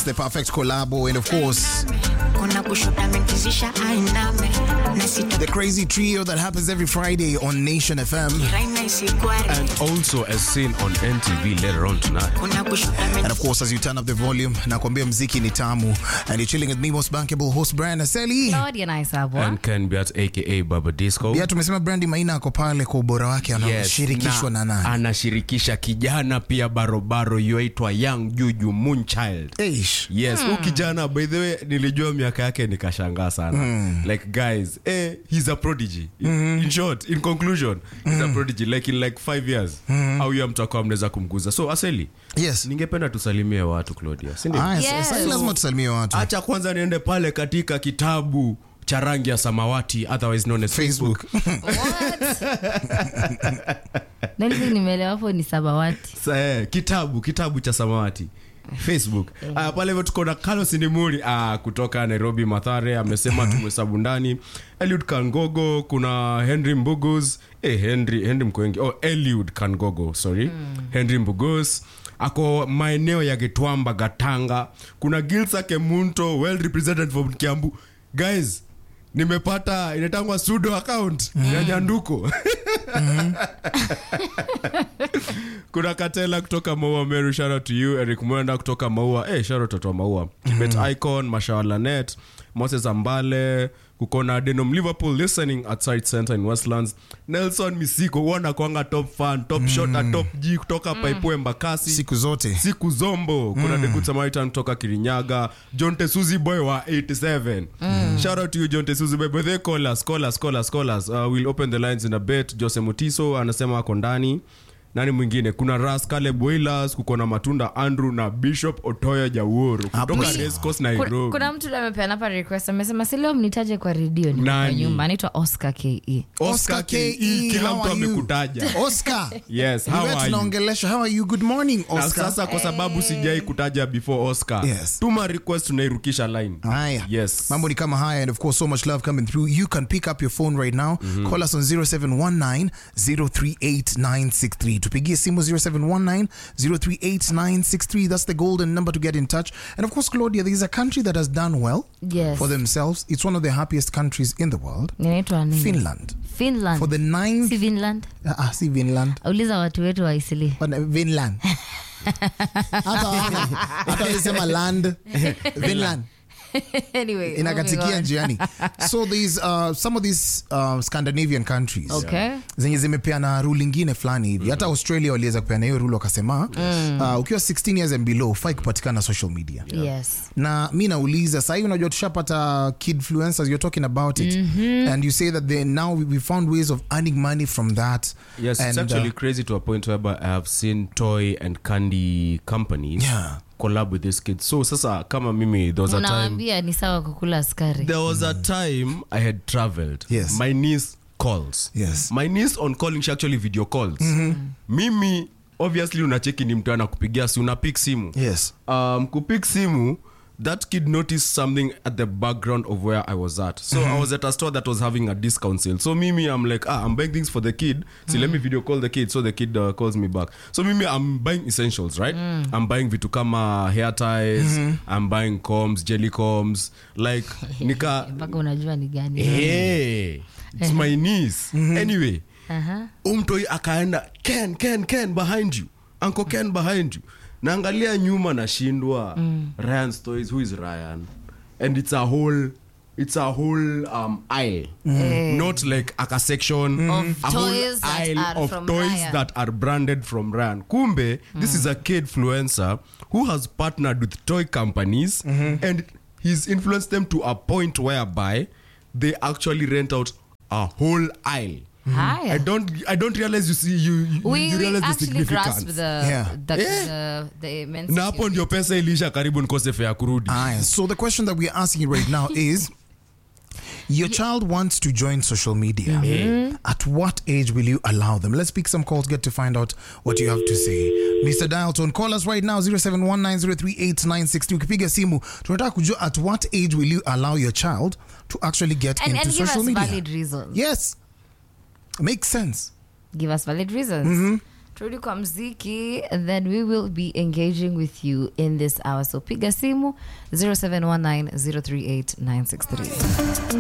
Yes, the perfect collabo, and of course, Kuna kushoto amenkizisha ainame na sito the crazy trio that happens every Friday on Nation FM. raina isigware And also as seen on NTV later on tonight. kuna kushoto And of course, as you turn up the volume, nakwambia mziki ni tamu, and you're chilling with me, most bankable host Brian Aseli. Claudia na Isabwa. And Ken Beat aka Baba Disco. Yeah, tumesema Brandy Maina ako pale kwa ubora wake, anashirikishwa na nani? anashirikisha kijana pia barobaro yuaitwa Young Juju Moonchild. Eish. yes huu kijana by the way nilijua miaka yake nikashangaa sana like guys eh, he's a prodigy in, in short in conclusion he's a prodigy like in like five years au ya mtu akawa mnaweza kumguza so aseli Yes. ningependa tusalimie watu claudia sindio Aya, Yes. sasa lazima tusalimie watu. hacha kwanza niende pale katika kitabu cha rangi ya samawati otherwise known as facebook, Facebook. Nalisi nimeelewa hapo ni sabawati. Sa, eh, kitabu kitabu cha samawati facebook uh, pale hivyo tuko na carlos nimuri uh, kutoka nairobi mathare amesema tumhesabu ndani eliud kangogo kuna henry mbugus eh, henry henry mkoengi oh, eliud kangogo sorry henry mbugus ako maeneo ya getwamba gatanga kuna gilsa kemunto well represented from kiambu guys nimepata inatangwa sudo account ya nyanduko kuna katela kutoka maua meru shout out to you eric mwenda kutoka maua hey, shout out watu wa maua kibet icon mashawalanet moses ambale kukona denom liverpool listening at site center in westlands nelson misiko wana kwanga top fan top shot top g kutoka paipue mbakasi Siku zote. siku zombo kuna mm. Good Samaritan kutoka kirinyaga john tesuzi boy wa 87 shout out to you john tesuzi boy but they call us call us call us call us uh, we'll open the lines in a bit jose mutiso anasema ako ndani nani mwingine kuna ras caleb wailers kuko na matunda andrew na bishop otoyo jawuru Hapo kutoka sawa. Rescos Kuna, nairobi kuna mtu amepeana hapa request amesema si leo mnitaje kwa redio ni kwa Nani? nyumba anaitwa Oscar KE. oscar ke kila how mtu are you? amekutaja Oscar. yes Ni how wewe are you tunaongelesha. How are you? Good morning, na Oscar. sasa kwa sababu sijai kutaja before oscar Yes. tuma request tunairukisha line Haya. yes Mambo ni kama haya and of course so much love coming through. You can pick up your phone right now. Call us on 0719-038-963. Tupigie simu 0719-038-963. That's the golden number to get in touch. And of course, Claudia, there is a country that has done well Yes. for themselves. It's one of the happiest countries in the world. Inaitwa nini? Finland. Finland. For the ninth... Si Finland. Ah, ah, si Finland. Uliza watu wetu wa Isili. But, uh, Finland. hata wale- hata walisema land Finland. anyway, moving inakatikia on. njiani so these uh, some of these uh, scandinavian countries Okay. zenye zimepeana rule ingine fulani hivi hata australia waliweza kupeana hiyo rule wakasema uh, ukiwa 16 years and below ufai kupatikana social media Yes. na mi nauliza sahii unajua tushapata kidfluencers you're talking about it and you say that they now we- we found ways of earning money from that Yes, and, it's actually uh, crazy to a point whereby I have seen toy and candy companies Yeah. collab with these kids. So sasa kama mimi there was a time Unawaambia ni sawa kukula askari. there was a time I had traveled. Yes. My niece calls. Yes. My niece on calling she actually video calls. Mimi obviously unacheki ni mtu anakupigia si una pick simu. yes um, kupik simu that kid noticed something at the background of where i was at so i was at a store that was having a discount sale so mimi i'm like ah i'm buying things for the kid so let me video call the kid so the kid uh, calls me back so mimi i'm buying essentials right i'm buying vitu kama hair ties i'm buying combs jelly combs like nika mpaka unajua ni gani hey, it's my niece anyway Aha. umtoi akaenda ken ken ken behind you uncle ken behind you naangalia nyuma nashindwa ryan toys who is ryan and it's a whole it's a whole um, aisle not like aka section Of a whole toys that aisle are of from toys Ryan. that are branded from ryan kumbe this is a kid influencer who has partnered with toy companies and he's influenced them to a point whereby they actually rent out a whole aisle Haya. I don't I don't realize you see you you, we, you we realize the actually grasp significance. the, Yeah. the, Yeah. the, the immensity na hapo of ndio pesa ilisha karibu nikose fea kurudi Aya, so the question that we're asking right now is your child wants to join social media. At what age will you allow them? Let's pick some calls, get to find out what you have to say. Mr. Dialton, call us right now 0719038962. Ukipiga simu, tunataka kujua at what age will you allow your child to actually get and, into and give social us media? valid reasons Yes. Makes sense. give us valid reasons turudi kwa mziki then we will be engaging with you in this hour so piga simu 0719 038 963